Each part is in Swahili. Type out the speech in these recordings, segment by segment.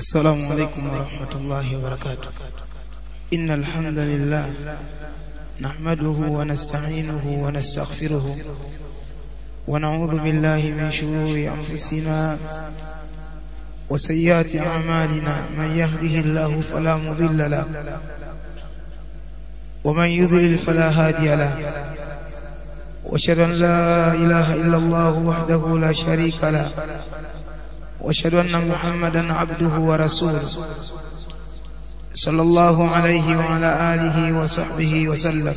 السلام عليكم ورحمة الله وبركاته إن الحمد لله نحمده ونستعينه ونستغفره ونعوذ بالله من شرور أنفسنا وسيئات أعمالنا من يهده الله فلا مضل له ومن يضلل فلا هادي له واشهد ان لا اله الا الله وحده لا شريك له واشهد ان محمدا عبده ورسوله صلى الله عليه وعلى اله وصحبه وسلم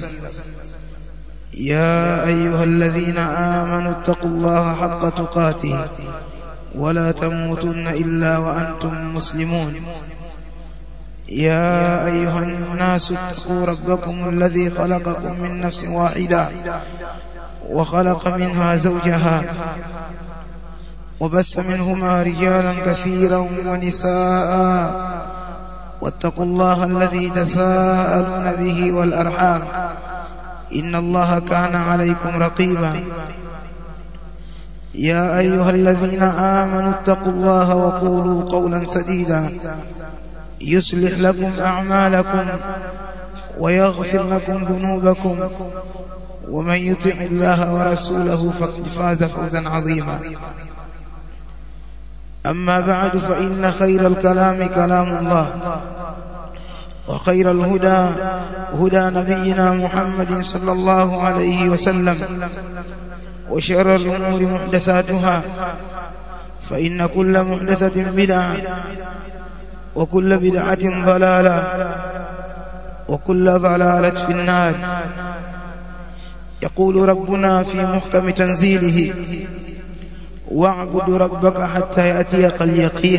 يا ايها الذين امنوا اتقوا الله حق تقاته ولا تموتن الا وانتم مسلمون يا أيها الناس اتقوا ربكم الذي خلقكم من نفس واحدة وخلق منها زوجها وبث منهما رجالا كثيرا ونساء واتقوا الله الذي تساءلون به والأرحام إن الله كان عليكم رقيبا يا أيها الذين آمنوا اتقوا الله وقولوا قولا سديدا يصلح لكم أعمالكم ويغفر لكم ذنوبكم ومن يطع الله ورسوله فقد فاز فوزا عظيما أما بعد فإن خير الكلام كلام الله وخير الهدى هدى نبينا محمد صلى الله عليه وسلم وشر الأمور محدثاتها فإن كل محدثة بدعة وكل بدعة ضلالة وكل ضلالة في النار يقول ربنا في محكم تنزيله واعبد ربك حتى يأتيك اليقين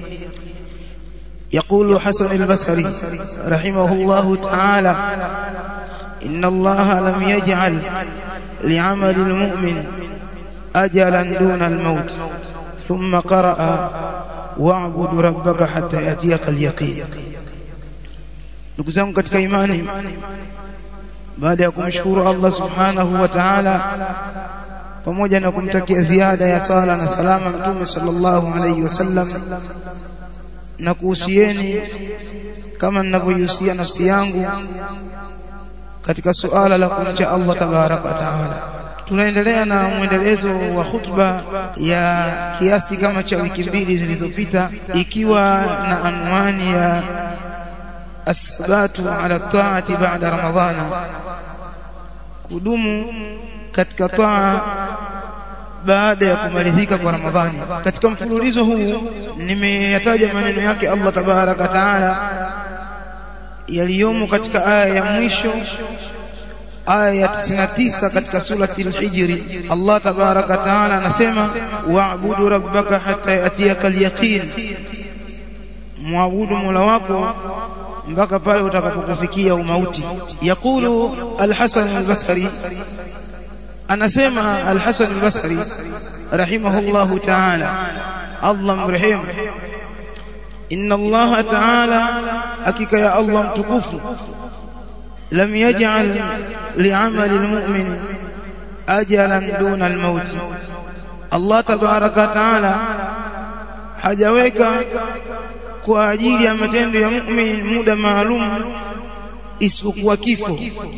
يقول حسن البصري رحمه الله تعالى إن الله لم يجعل لعمل المؤمن أجلا دون الموت ثم قرأ واعبud rabbaka hatta yatiyaka al-yaqin ndugu zangu katika imani baada ya kumshukuru Allah subhanahu wa ta'ala pamoja na kumtakia ziada ya sala na salama mtume sallallahu alayhi wasallam na kuhusieni kama ninavyohusia nafsi yangu katika suala la kumcha Allah tabaraka wa ta'ala tunaendelea na mwendelezo wa khutba ya kiasi kama cha wiki mbili zilizopita ikiwa na anwani ya athbatu ala taati baada ramadhana kudumu katika taa baada ya kumalizika kwa ramadhani katika mfululizo huu nimeyataja maneno yake Allah tabaraka taala yaliyomo katika aya ya mwisho aya ya 99 katika surati al-Hijr Allah tabaraka taala anasema wa'budu rabbaka hatta yatiyaka al-yaqin muabudu mola wako mpaka pale utakapokufikia umauti yakulu al-Hasan al-Basri anasema al-Hasan al-Basri rahimahullahu ta'ala Allah mrehemu inna Allah ta'ala hakika ya Allah mtukufu لم يجعل لعمل المؤمن أجلا دون الموت الله تبارك وتعالى hajaweka kwa ajili ya matendo ya muumini muda maalum isipokuwa kifo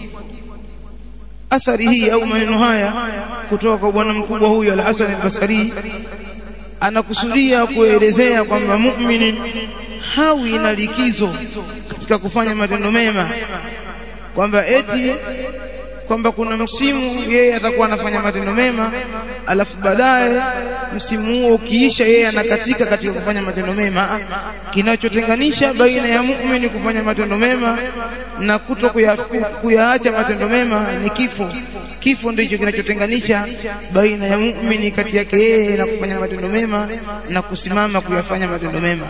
athari hii au maneno haya kutoka kwa bwana mkubwa huyu al-Hasan al-Basri anakusudia kuelezea kwamba muumini hawi na likizo katika kufanya matendo mema kwamba eti kwamba kuna msimu yeye atakuwa anafanya matendo mema alafu baadaye msimu huo ukiisha yeye anakatika katika kufanya matendo mema kinachotenganisha baina ya muumini kufanya matendo mema na kuto kuyaacha matendo mema ni kifo kifo ndicho kinachotenganisha baina ya muumini kati yake yeye na kufanya matendo mema na kusimama kuyafanya matendo mema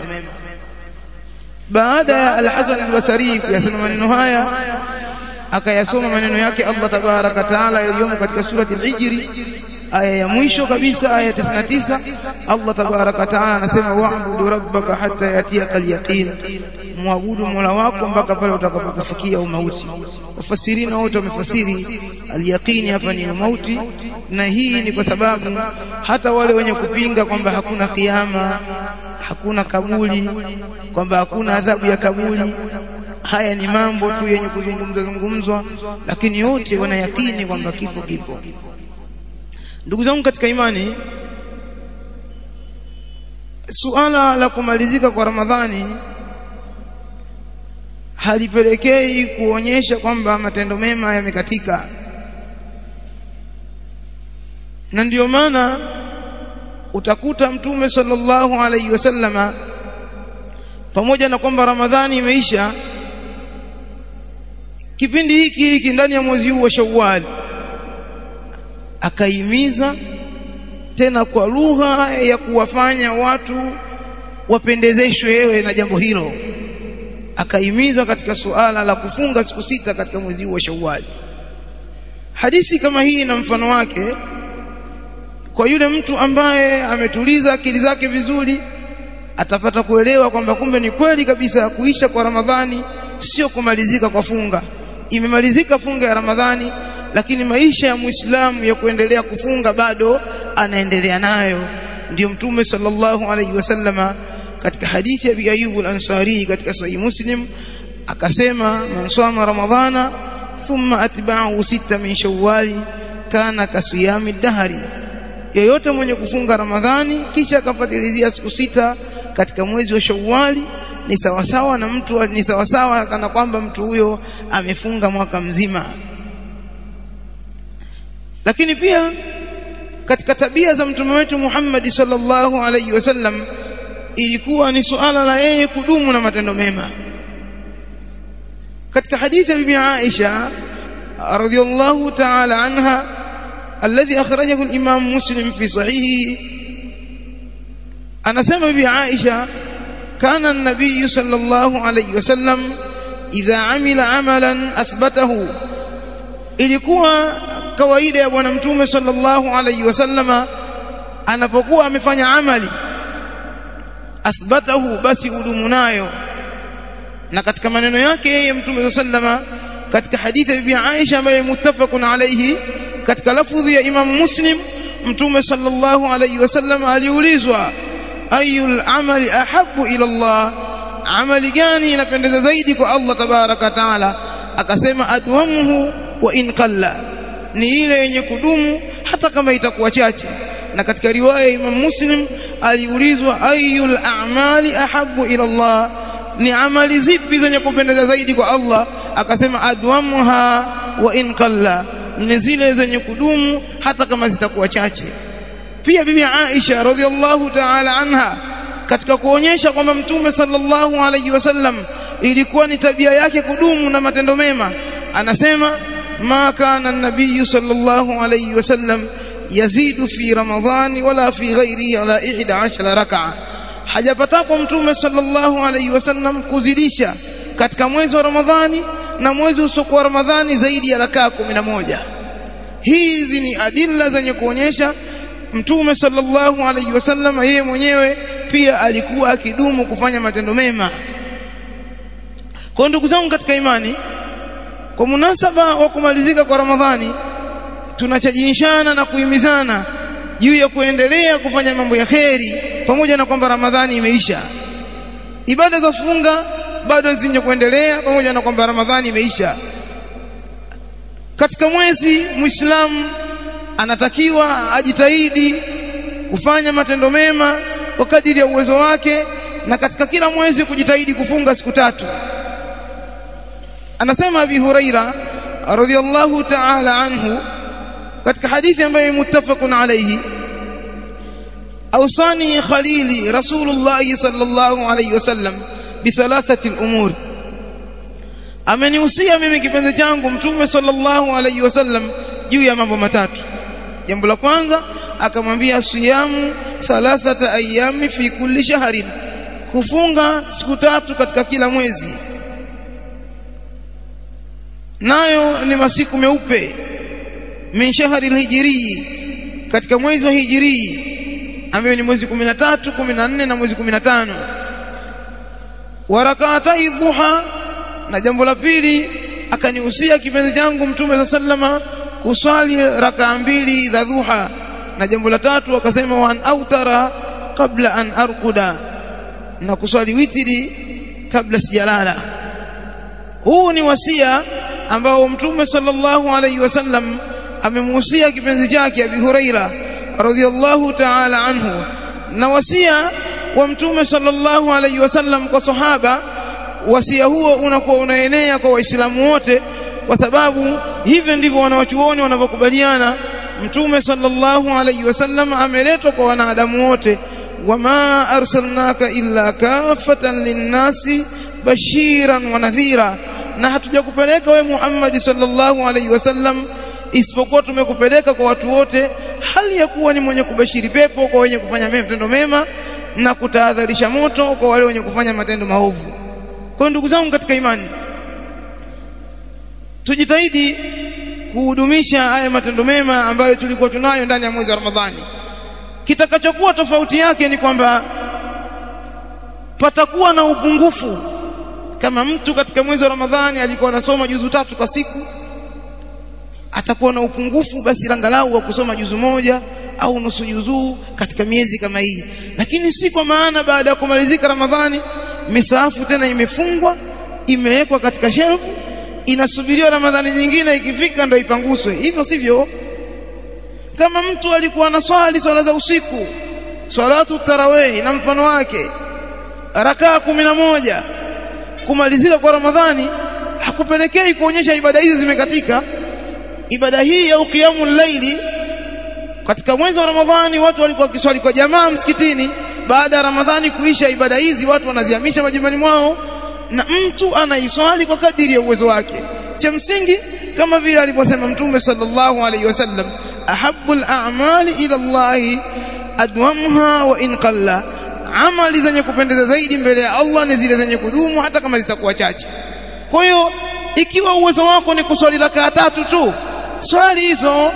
baada ya al-Hasan al-Basri kuyasema maneno haya akayasoma maneno yake Allah tabaraka taala yaliyomo katika surati al-Hijr aya ya mwisho kabisa aya 99 Allah tabaraka taala anasema wa'budu rabbaka hatta yatiyaka al-yaqin muabudu mola wako mpaka pale utakapokufikia umauti wafasirina wote wamefasiri al-yaqini hapa ni mauti na hii ni kwa sababu hata wale wenye kupinga kwamba hakuna kiyama hakuna kaburi kwamba hakuna adhabu ya kaburi haya ni mambo tu yenye kuzungumzwa zungumzwa lakini yote wanayakini kwamba kifo kipo ndugu zangu katika imani suala la kumalizika kwa ramadhani halipelekei kuonyesha kwamba matendo mema yamekatika na ndiyo maana utakuta mtume sallallahu alaihi wasallama pamoja na kwamba ramadhani imeisha kipindi hiki hiki ndani ya mwezi huu wa Shawwal akaimiza tena kwa lugha ya kuwafanya watu wapendezeshwe wewe na jambo hilo akaimiza katika suala la kufunga siku sita katika mwezi huu wa Shawwal hadithi kama hii na mfano wake kwa yule mtu ambaye ametuliza akili zake vizuri atapata kuelewa kwamba kumbe ni kweli kabisa kuisha kwa Ramadhani sio kumalizika kwa funga imemalizika funga ya Ramadhani lakini maisha ya Muislamu ya kuendelea kufunga bado anaendelea nayo ndio mtume sallallahu alaihi wasallama katika hadithi ya Abi Ayyub al-Ansari katika sahih Muslim akasema man sama ramadhana thumma atba'ahu sita min shawwal kana kasiyami dahri yeyote mwenye kufunga ramadhani kisha akafuatilizia siku sita katika mwezi wa shawwali ni sawasawa na mtu ni sawasawa kana kwamba mtu huyo amefunga mwaka mzima lakini pia katika tabia za mtume wetu Muhammad sallallahu alaihi wasallam ilikuwa ni suala la yeye kudumu na matendo mema katika hadithi ya bibi Aisha radhiyallahu ta'ala anha alladhi akhrajahu al-imam Muslim fi sahihi anasema bibi Aisha kana an-nabiy sallallahu alayhi wasallam idha amila amalan athbatahu ilikuwa kawaida ya bwana mtume sallallahu alayhi wasallama anapokuwa amefanya amali athbatahu basi udumu nayo na katika maneno yake yeye mtume sallama katika hadithi ya bibi Aisha ambaye muttafaqun alayhi katika lafudhi ya Imam Muslim mtume sallallahu alayhi wasallam aliulizwa ayul amali ahabbu ila Allah amali gani inapendeza zaidi kwa Allah tabaraka taala akasema adwamuhu wa in qalla ni ile yenye kudumu hata kama itakuwa chache na katika riwaya ya Imam Muslim aliulizwa ayul a'mali ahabbu ila Allah ni amali zipi zenye kupendeza zaidi kwa Allah akasema adwamuha wa in qalla ni zile zenye kudumu hata kama zitakuwa chache pia bibi Aisha radhiallahu ta'ala anha katika kuonyesha kwamba mtume sallallahu alayhi wasallam ilikuwa ni tabia yake kudumu na matendo mema anasema ma kana an-nabiy sallallahu alayhi wasallam yazidu fi ramadhani wala fi ghairihi ala 11 rak'a hajapatapo mtume sallallahu alayhi wasallam kuzidisha katika mwezi wa ramadhani na mwezi usiokuwa ramadhani zaidi ya rakaa 11 hizi ni adilla zenye kuonyesha mtume sallallahu alayhi wasallam yeye mwenyewe pia alikuwa akidumu kufanya matendo mema kwa ndugu zangu katika imani kwa munasaba wa kumalizika kwa ramadhani tunachajishana na kuhimizana juu ya kuendelea kufanya mambo ya kheri pamoja na kwamba ramadhani imeisha ibada za funga bado zinje kuendelea pamoja na kwamba ramadhani imeisha katika mwezi muislamu anatakiwa ajitahidi kufanya matendo mema kwa kadiri ya uwezo wake na katika kila mwezi kujitahidi kufunga siku tatu anasema abi huraira radhiyallahu ta'ala anhu katika hadithi ambayo muttafaqun alayhi awsani khalili rasulullah sallallahu alayhi wasallam bithalathati al-umur amenihusia mimi kipenzi changu mtume sallallahu alayhi wasallam juu ya mambo matatu jambo la kwanza akamwambia siyamu thalathata ayami fi kulli shahrin kufunga siku tatu katika kila mwezi nayo ni masiku meupe min shahri alhijri katika mwezi wa hijri ambayo ni mwezi 13 14 na mwezi 15 wa rak'atai dhuha na jambo la pili akanihusia kipenzi changu mtume sallama kuswali rakaa mbili za dhuha na jambo la tatu akasema wa an autara kabla an arquda na kuswali witri kabla sijalala huu ni wasia ambao mtume sallallahu alayhi wasallam amemuhusia kipenzi chake Abi Huraira radhiyallahu ta'ala anhu na wasia wa mtume sallallahu alayhi wasallam kwa sahaba wasia huo unakuwa unaenea kwa waislamu wote kwa sababu hivyo ndivyo wanawachuoni wanavyokubaliana mtume sallallahu alayhi wasallam ameletwa kwa wanadamu wote wama arsalnaka illa kafatan linnasi bashiran wa nadhira na hatujakupeleka we Muhammad sallallahu alayhi wasallam isipokuwa tumekupeleka kwa watu wote hali ya kuwa ni mwenye kubashiri pepo kwa wenye kufanya matendo mema na kutahadharisha moto kwa wale wenye kufanya matendo maovu kwa ndugu zangu katika imani tujitahidi kuhudumisha haya matendo mema ambayo tulikuwa tunayo ndani ya mwezi wa Ramadhani kitakachokuwa tofauti yake ni kwamba patakuwa na upungufu kama mtu katika mwezi wa Ramadhani alikuwa anasoma juzu tatu kwa siku atakuwa na upungufu basi angalau wa kusoma juzu moja au nusu juzuu katika miezi kama hii lakini si kwa maana baada ya kumalizika Ramadhani misaafu tena imefungwa imewekwa katika shelfu inasubiriwa Ramadhani nyingine ikifika ndio ipanguswe hivyo sivyo kama mtu alikuwa anaswali swala za usiku salatu tarawih na mfano wake rakaa moja kumalizika kwa Ramadhani hakupelekei kuonyesha ibada hizi zimekatika ibada hii ya qiyamul laili katika mwezi wa Ramadhani watu walikuwa kiswali kwa jamaa msikitini baada ya Ramadhani kuisha ibada hizi watu wanazihamisha majumbani mwao na mtu anaiswali kwa kadiri ya uwezo wake cha msingi kama vile alivyosema mtume sallallahu alaihi wasallam ahabbul a'mali ila Allah adwamha wa in qalla amali zenye kupendeza zaidi mbele ya Allah ni zile zenye kudumu hata kama zitakuwa chache kwa hiyo ikiwa uwezo wako ni kuswali rakaa tatu tu swali hizo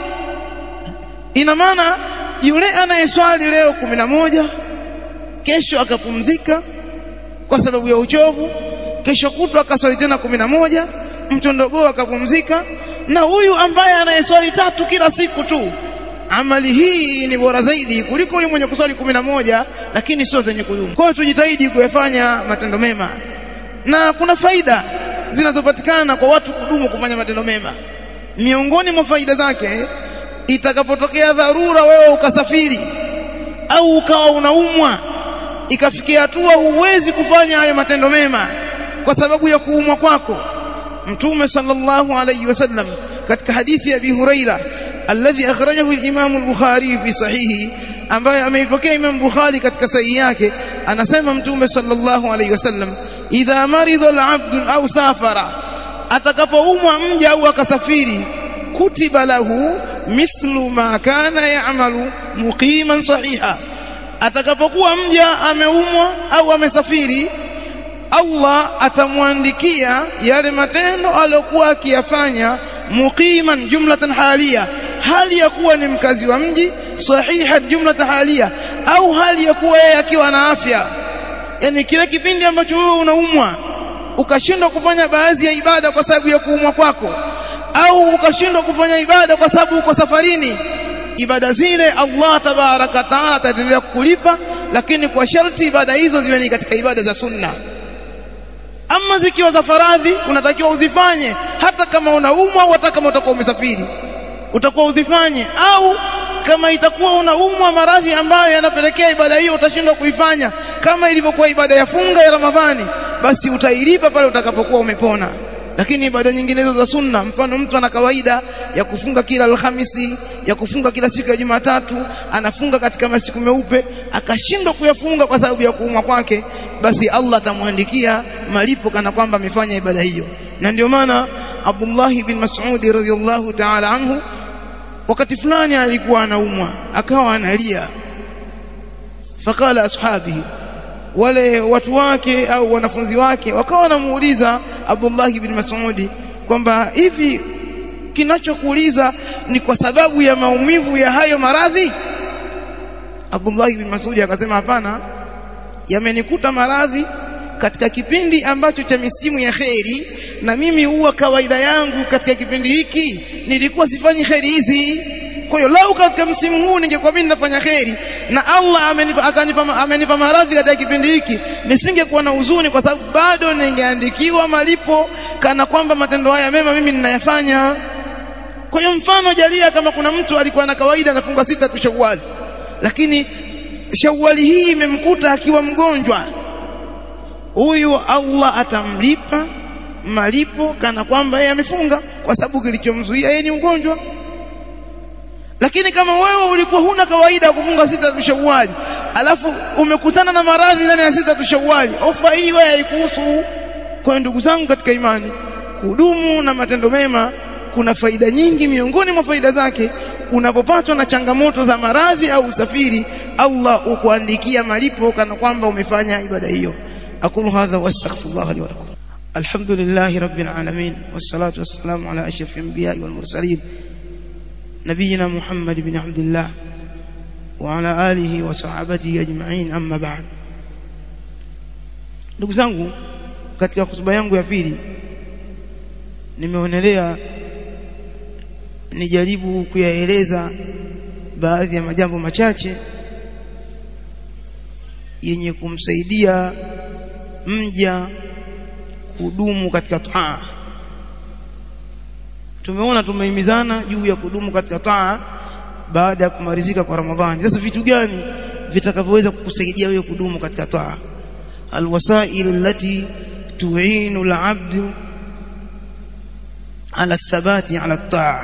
ina maana yule anayeswali leo kumi na moja kesho akapumzika kwa sababu ya uchovu kesho kutwa akaswali tena kumi na moja mtondogoo akapumzika na huyu ambaye anayeswali tatu kila siku tu amali hii ni bora zaidi kuliko huyu mwenye kuswali kumi na moja lakini sio zenye kudumu kwa hiyo tujitahidi kuyafanya matendo mema na kuna faida zinazopatikana kwa watu kudumu kufanya matendo mema miongoni mwa faida zake itakapotokea dharura wewe ukasafiri au ukawa unaumwa ikafikia hatua huwezi kufanya hayo matendo mema kwa sababu ya kuumwa kwako mtume sallallahu alayhi wasallam katika hadithi ya Abi Huraira alladhi akhrajahu al-Imam al-Bukhari fi sahihi ambaye ameipokea Imam Bukhari katika sahihi yake anasema mtume sallallahu alayhi wasallam idha maridha al-abd au safara atakapoumwa mja au akasafiri kutiba lahu mithlu ma kana ya'malu muqiman sahiha atakapokuwa mja ameumwa au amesafiri Allah atamwandikia yale matendo aliyokuwa akiyafanya muqiman jumlatan halia hali ya kuwa ni mkazi wa mji sahiha jumlatan halia au hali ya kuwa yeye akiwa na afya yani kile kipindi ambacho wewe unaumwa ukashindwa kufanya baadhi ya ibada kwa sababu ya kuumwa kwako au ukashindwa kufanya ibada kwa sababu uko safarini ibada zile Allah tabaraka taala ataendelea kukulipa lakini kwa sharti ibada hizo ziwe ni katika ibada za sunna ama zikiwa za faradhi unatakiwa uzifanye hata kama unaumwa au hata kama utakuwa umesafiri utakuwa uzifanye au kama itakuwa unaumwa maradhi ambayo yanapelekea ibada hiyo utashindwa kuifanya kama ilivyokuwa ibada ya funga ya Ramadhani basi utailipa pale utakapokuwa umepona lakini ibada nyinginezo za sunna mfano mtu ana kawaida ya kufunga kila alhamisi ya kufunga kila siku ya Jumatatu anafunga katika masiku meupe akashindwa kuyafunga kwa sababu ya kuumwa kwake basi Allah atamwandikia malipo kana kwamba amefanya ibada hiyo na ndio maana Abdullah bin Mas'ud radhiyallahu ta'ala anhu wakati fulani alikuwa anaumwa akawa analia fakala ashabihi wale watu wake au wanafunzi wake wakawa wanamuuliza Abdullah bin Mas'ud kwamba hivi kinachokuuliza ni kwa sababu ya maumivu ya hayo maradhi Abdullah bin Mas'ud akasema hapana yamenikuta maradhi katika kipindi ambacho cha misimu ya kheri na mimi huwa kawaida yangu katika kipindi hiki nilikuwa sifanyi kheri hizi kwa hiyo lau katika msimu huu ningekuwa mimi nafanya kheri na Allah amenipa akanipa amenipa maradhi katika kipindi hiki nisingekuwa na huzuni kwa sababu bado ningeandikiwa malipo kana kwamba matendo haya mema mimi ninayafanya kwa hiyo mfano jalia kama kuna mtu alikuwa na kawaida anafunga sita tu Shawwal lakini Shawwali hii imemkuta akiwa mgonjwa huyu Allah atamlipa malipo kana kwamba yeye amefunga kwa sababu kilichomzuia yeye ni ugonjwa lakini kama wewe ulikuwa huna kawaida ya kufunga sita tu Shawwal alafu umekutana na maradhi ndani ya sita tu Shawwal ofa hii wewe haikuhusu kwa ndugu zangu katika imani kudumu na matendo mema kuna faida nyingi miongoni mwa faida zake unapopatwa na changamoto za maradhi au usafiri Allah ukuandikia malipo kana kwamba umefanya ibada hiyo aqulu hadha wastaghfirullah li wa lakum alhamdulillahi rabbil alamin wassalatu wassalamu ala ashrafil anbiya'i wal mursalin nabiyina muhammad ibn abdullah wa ala alihi wa sahbihi ajma'in amma ba'd ndugu zangu katika hotuba yangu ya pili nimeonelea nijaribu kuyaeleza baadhi ya majambo machache yenye kumsaidia mja kudumu katika taa tumeona tumehimizana juu ya kudumu katika taa baada ya kumalizika kwa Ramadhani sasa vitu gani vitakavyoweza kukusaidia wewe kudumu katika taa alwasail allati tu'inu al-'abd ala thabati ala taa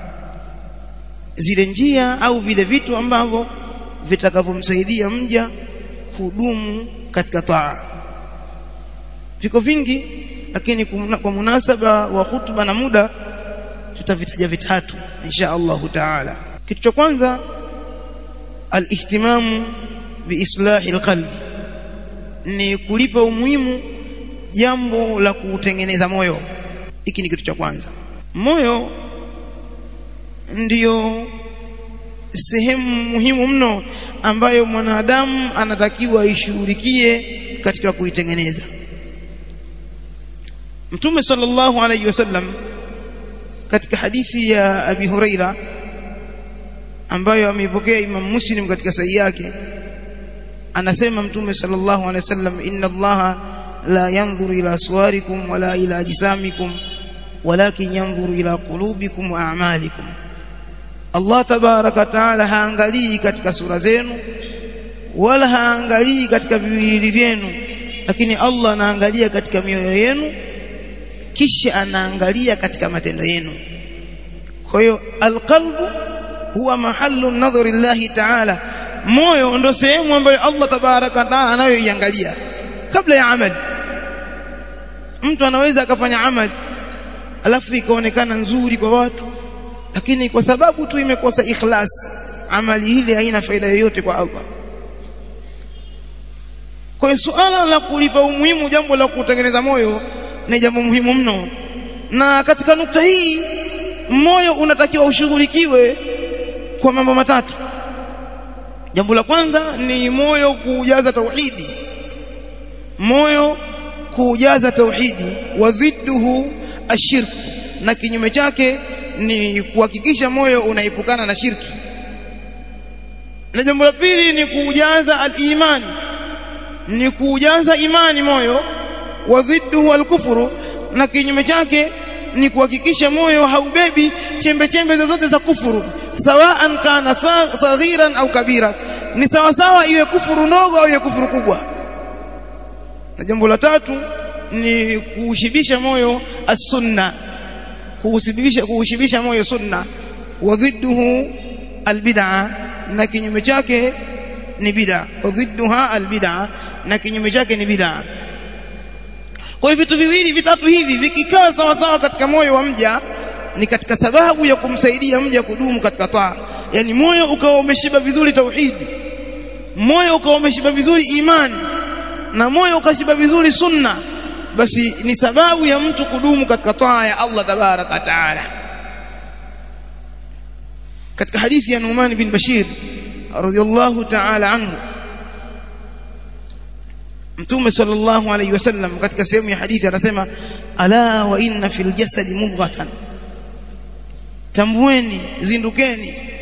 zile njia au vile vitu ambavyo vitakavyomsaidia mja kudumu katika taa viko vingi lakini kwa munasaba wa hutuba na muda tutavitaja vitatu insha Allah taala kitu cha kwanza alihtimamu biislahi alqalbi ni kulipa umuhimu jambo la kutengeneza moyo hiki ni kitu cha kwanza moyo ndiyo sehemu muhimu mno ambayo mwanadamu anatakiwa aishughulikie katika kuitengeneza Mtume sallallahu alayhi wasallam katika hadithi ya Abi Huraira ambayo ameipokea Imam Muslim katika sahihi yake anasema Mtume sallallahu alayhi wasallam inna Allaha la yanzuru ila suwarikum wala ila ajsamikum walakin yanzuru ila qulubikum wa a'malikum Allah tabaraka taala haangalii katika sura zenu wala haangalii katika viwili vyenu lakini Allah anaangalia katika mioyo yenu kisha anaangalia katika matendo yenu kwa hiyo alqalbu huwa mahallu nadhari Allah taala moyo ndo sehemu ambayo Allah tabaraka taala anayoiangalia kabla ya amali mtu anaweza akafanya amali alafu ikaonekana nzuri kwa watu lakini kwa sababu tu imekosa ikhlas amali ile haina faida yoyote kwa Allah kwa hiyo suala la kulipa umuhimu jambo la kutengeneza moyo ni jambo muhimu mno na katika nukta hii moyo unatakiwa ushughulikiwe kwa mambo matatu jambo la kwanza ni moyo kujaza tauhidi moyo kujaza tauhidi wa dhidduhu ashirku na kinyume chake ni kuhakikisha moyo unaepukana na shirki na jambo la pili ni kujaza al-imani ni kujaza imani moyo wa dhidduhu al-kufru na kinyume chake ni kuhakikisha moyo haubebi chembe chembe zozote za kufuru sawaan kana saghiran au kabira ni sawa sawa iwe kufuru ndogo au iwe kufuru kubwa na jambo la tatu ni kuushibisha moyo as-sunna kuushibisha kuushibisha moyo sunna wa dhidduhu albid'a na kinyume chake ni bid'a wa dhidduha albid'a na kinyume chake ni bid'a kwa hivyo vitu viwili vitatu hivi vikikaa sawa sawa katika moyo wa mja ni katika sababu ya kumsaidia mja kudumu katika taa yani moyo ukawa umeshiba vizuri tauhidi moyo ukawa umeshiba vizuri imani na moyo ukashiba vizuri sunna basi ni sababu ya mtu kudumu katika taa ya Allah tabaraka taala katika hadithi ya Numan bin Bashir radhiyallahu ta'ala anhu Mtume sallallahu alayhi wasallam katika sehemu ya hadithi anasema ala wa inna fil jasadi mudghatan tambueni zindukeni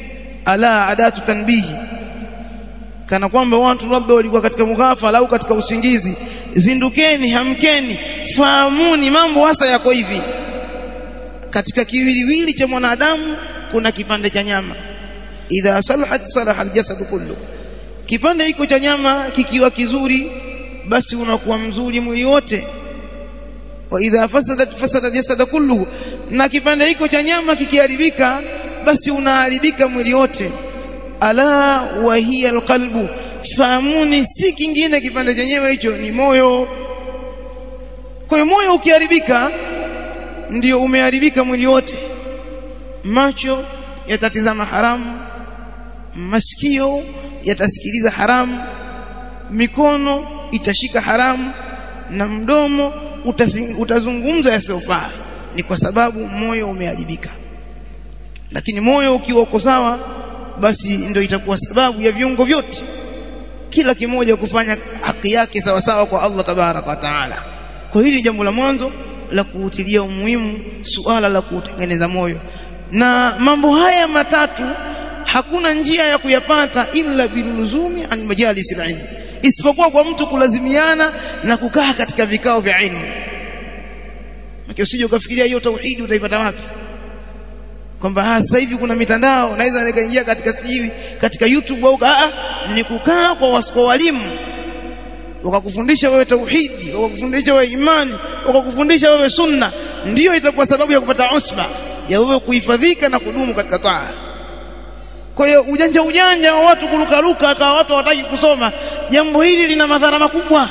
ala adatu tanbihi kana kwamba watu labda walikuwa katika mughafala au katika usingizi zindukeni hamkeni fahamuni mambo hasa yako hivi katika kiwiliwili cha mwanadamu kuna kipande cha nyama idha salahat salaha aljasad kullu kipande hiko cha nyama kikiwa kizuri basi unakuwa mzuri mwili wote wa idha fasadat fasada jasad kullu na kipande hiko cha nyama kikiharibika basi unaharibika mwili wote ala wa hiya alqalbu fahamuni si kingine kipande chenyewe hicho ni moyo kwa hiyo moyo ukiharibika ndio umeharibika mwili wote macho yatatizama haramu masikio yatasikiliza haramu mikono itashika haramu na mdomo utazungumza yasiyofaa ni kwa sababu moyo umeharibika lakini moyo ukiwa uko sawa basi ndio itakuwa sababu ya viungo vyote kila kimoja kufanya haki yake sawa sawa kwa Allah tabaraka wa taala kwa hili jambo la mwanzo la kuutilia umuhimu suala la kutengeneza moyo na mambo haya matatu hakuna njia ya kuyapata illa biluzumi an majalis ilm isipokuwa kwa mtu kulazimiana na kukaa katika vikao vya ilmu usije ukafikiria hiyo tauhidi utaipata wapi kwamba sasa hivi kuna mitandao naweza nikaingia katika sijui katika YouTube au a ni kukaa kwa kwa walimu wakakufundisha wewe tauhidi wakakufundisha wewe imani wakakufundisha wewe sunna ndiyo itakuwa sababu ya kupata usba ya wewe kuhifadhika na kudumu katika taa kwa hiyo ujanja ujanja wa watu kurukaruka akawa watu hawataki kusoma jambo hili lina madhara makubwa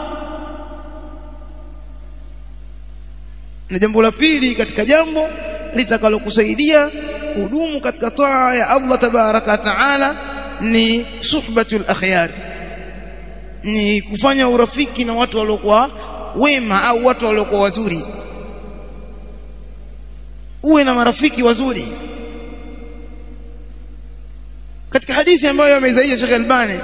na jambo la pili katika jambo litakalokusaidia kudumu katika taa ya Allah tabaraka taala ni suhbatul akhyar ni kufanya urafiki na watu waliokuwa wema au watu waliokuwa wazuri uwe na marafiki wazuri katika hadithi ambayo ameizaia Sheikh Albani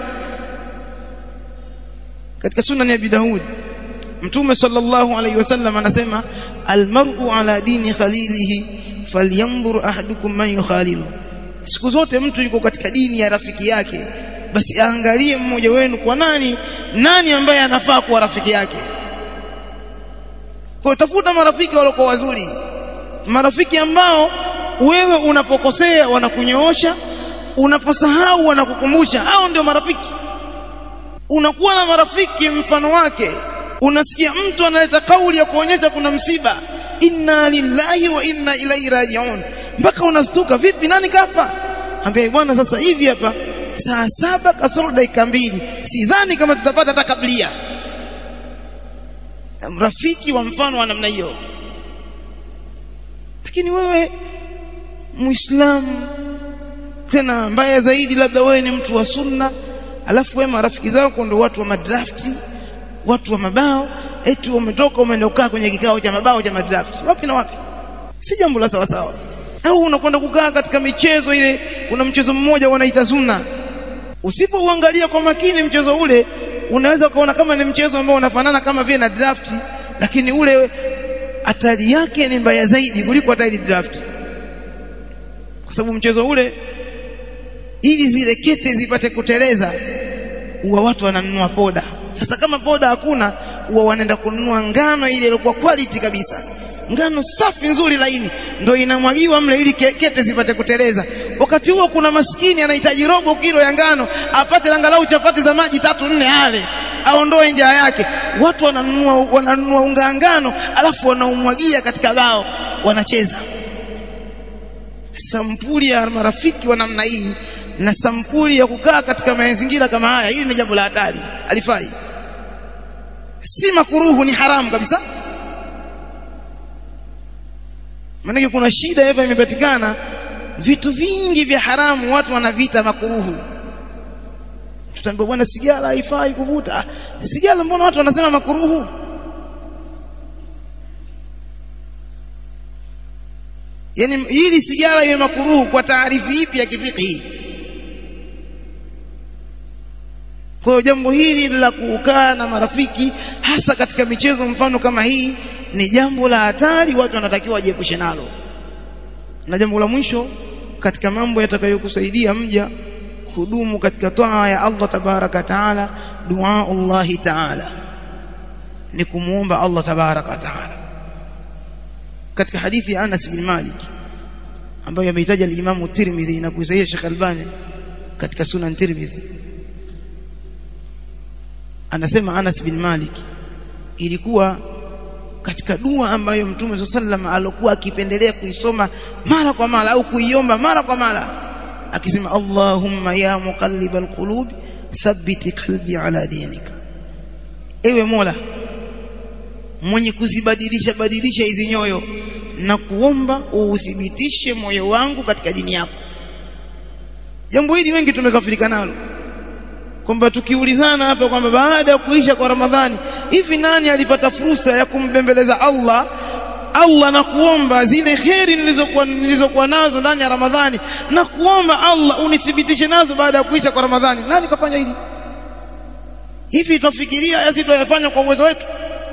katika sunan ya Abi Daud Mtume sallallahu alayhi wasallam anasema almar'u ala dini khalilihi falyanzur ahadukum man yukhalilu siku zote mtu yuko katika dini ya rafiki yake basi aangalie mmoja wenu kwa nani nani ambaye anafaa kuwa rafiki yake kwa tafuta marafiki waliokuwa wazuri marafiki ambao wewe unapokosea wanakunyoosha unaposahau wanakukumbusha hao ndio marafiki unakuwa na marafiki mfano wake unasikia mtu analeta kauli ya kuonyesha kuna msiba inna lillahi wa inna ilaihi rajiun mpaka unastuka vipi nani kafa ambia bwana sasa hivi hapa saa saba kasoro dakika mbili sidhani kama tutapata hata kablia rafiki wa mfano wa namna hiyo lakini wewe muislamu tena mbaya zaidi labda wewe ni mtu wa sunna alafu wewe marafiki zako ndio watu wa madrafti watu wa mabao eti umetoka umeenda kukaa kwenye kikao cha mabao cha madrafti wapi na wapi si jambo la sawa sawa au unakwenda kukaa katika michezo ile kuna mchezo mmoja wanaita sunna usipouangalia kwa makini mchezo ule unaweza ukaona kama ni mchezo ambao unafanana kama vile na draft lakini ule hatari yake ni mbaya zaidi kuliko hatari draft kwa sababu mchezo ule ili zile kete zipate kuteleza huwa watu wananunua poda sasa kama poda hakuna huwa wanaenda kununua ngano ile iliyokuwa quality kabisa ngano safi nzuri laini ndio inamwagiwa mle ili kete zipate kuteleza wakati huo kuna maskini anahitaji robo kilo ya ngano apate angalau chapati za maji tatu nne ale aondoe njaa yake watu wananunua wananunua unga ngano alafu wanaumwagia katika bao wanacheza sampuli ya marafiki wa namna hii na sampuli ya kukaa katika mazingira kama haya hili ni jambo la hatari alifai si makuruhu ni haramu kabisa maanake kuna shida hapa imepatikana vitu vingi vya haramu watu wanavita makuruhu tutaambiwa bwana sigara haifai kuvuta sigara mbona watu wanasema makuruhu yani hili sigara iwe makuruhu kwa taarifi ipi ya kifiqhi kwa hiyo jambo hili la kukaa na marafiki hasa katika michezo mfano kama hii ni jambo la hatari watu wanatakiwa wajiepushe nalo na jambo la mwisho katika mambo yatakayokusaidia mja kudumu katika toa ya Allah tabaraka taala dua Allah taala ni kumuomba Allah tabaraka taala katika hadithi ya Anas bin Malik ambayo ameitaja al-Imam Tirmidhi na kuisahihisha Sheikh Albani katika Sunan Tirmidhi anasema Anas bin Malik ilikuwa katika dua ambayo Mtume sallam alikuwa akipendelea kuisoma mara kwa mara au kuiomba mara kwa mara akisema Allahumma ya muqallibal qulub thabbit qalbi ala dinika ewe Mola mwenye kuzibadilisha badilisha hizi nyoyo na kuomba uuthibitishe moyo wangu katika dini yako jambo hili wengi tumekafirika nalo kwamba tukiulizana hapa kwamba baada ya kuisha kwa Ramadhani hivi nani alipata fursa ya kumbembeleza Allah Allah na kuomba zile kheri nilizokuwa nilizokuwa nazo ndani ya Ramadhani na kuomba Allah unithibitishe nazo baada ya kuisha kwa Ramadhani nani kafanya hili hivi tunafikiria yasi tuyafanya kwa uwezo wetu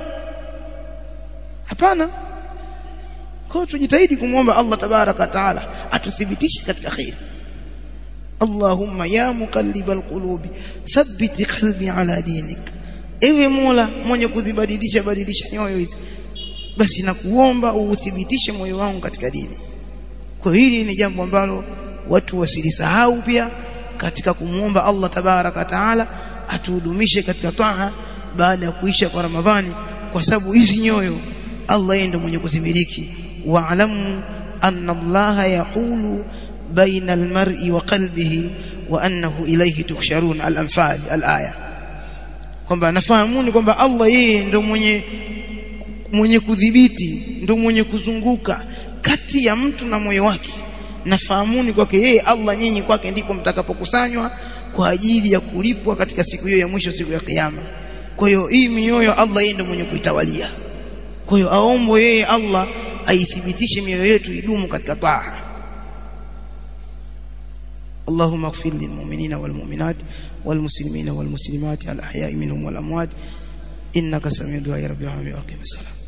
hapana kwa tujitahidi kumwomba Allah tabaraka taala atuthibitishe katika kheri Allahumma ya muqallibal qulubi thabbit qalbi ala dinik ewe Mola mwenye kuzibadilisha badilisha nyoyo hizi basi nakuomba uuthibitishe moyo wangu katika dini kwa hili ni jambo ambalo watu wasilisahau pia katika kumwomba Allah tabaraka taala atuhudumishe katika taa baada ya kuisha kwa Ramadhani kwa sababu hizi nyoyo Allah yeye ndiye mwenye kuzimiliki wa'lamu anna Allah yaqulu baina almar'i wa qalbihi wa annahu ilayhi tuhsharun al-anfal al-aya kwamba nafahamuni kwamba Allah yeye ndio mwenye mwenye kudhibiti ndio mwenye kuzunguka kati ya mtu na moyo wake nafahamuni kwake yeye Allah nyinyi kwake ndipo mtakapokusanywa kwa ajili ya kulipwa katika siku hiyo ya mwisho siku ya kiyama kwa hiyo hii mioyo Allah yeye ndio mwenye kuitawalia kwa hiyo aombo yeye Allah aithibitishe mioyo yetu idumu katika taa اللهم اغفر للمؤمنين والمؤمنات والمسلمين والمسلمات الأحياء منهم والأموات إنك سميع دعاء رب العالمين وأقم الصلاة